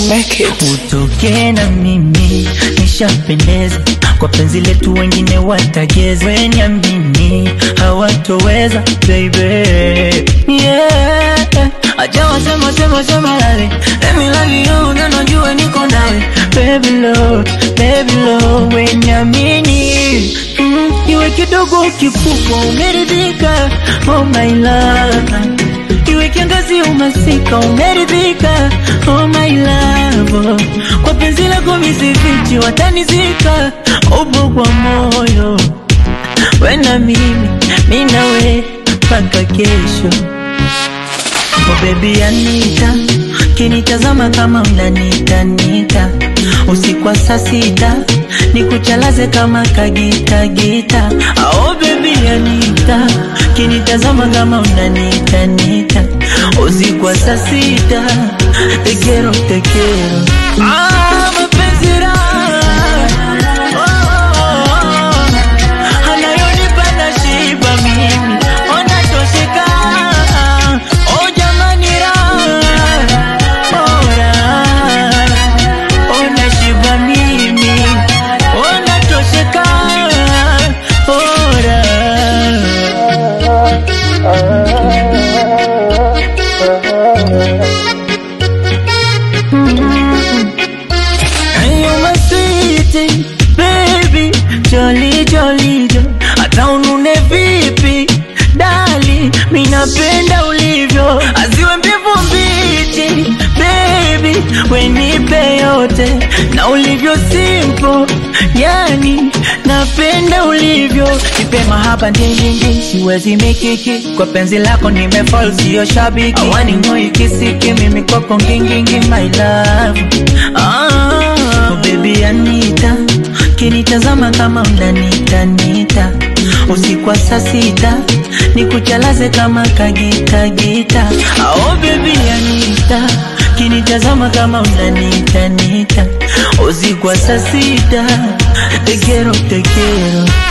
make it. utoke na mimi nishapendeza kwa penzi letu, wengine watageza, wenyamini hawatoweza baby, yeah. Acha wasema sema sema lale, let me love you, na najua niko nawe baby love, baby love, wenyamini mm, iwe kidogo kikubwa, umeridhika oh my love iwe kiangazi umasika umeridhika, oh my love, kwa penzi lako misifichi watanizika, upo kwa moyo wena mimi minawe mpaka kesho. Oh baby Anita, kinitazama kama unanitanita usiku wa saa sita nikuchalaze kama kagita gita. Oh baby Anita, kinitazama kama unanitanita usiku wa saa sita tekero tekero. Ah, mapenzi raha. Oh, oh, oh. Anayonipa nashiba mimi, ona tosheka. Oh, jamani raha. Oh, raha. Oh, nashiba mimi, ona tosheka. Oh, raha. And you're my sweetie, baby, jolly jolly jo. Hata unune vipi, dali, mi napenda ulivyo, aziwe mbivu mbichi, baby, wenipe yote na ulivyo simple, yani napenda ulivyo, nipe mahaba ndindindi, siwezi mikiki kwa penzi lako nimefall, sio shabiki, awani ngoi kisiki, mimi kwako ngingingi, my love ah, oh baby Anita, kinitazama kama unanitanita usiku wa saa sita nikuchalaze kama kagita gita. Oh baby Anita, kinitazama kama unanitanita usiku wa saa sita tekero tekero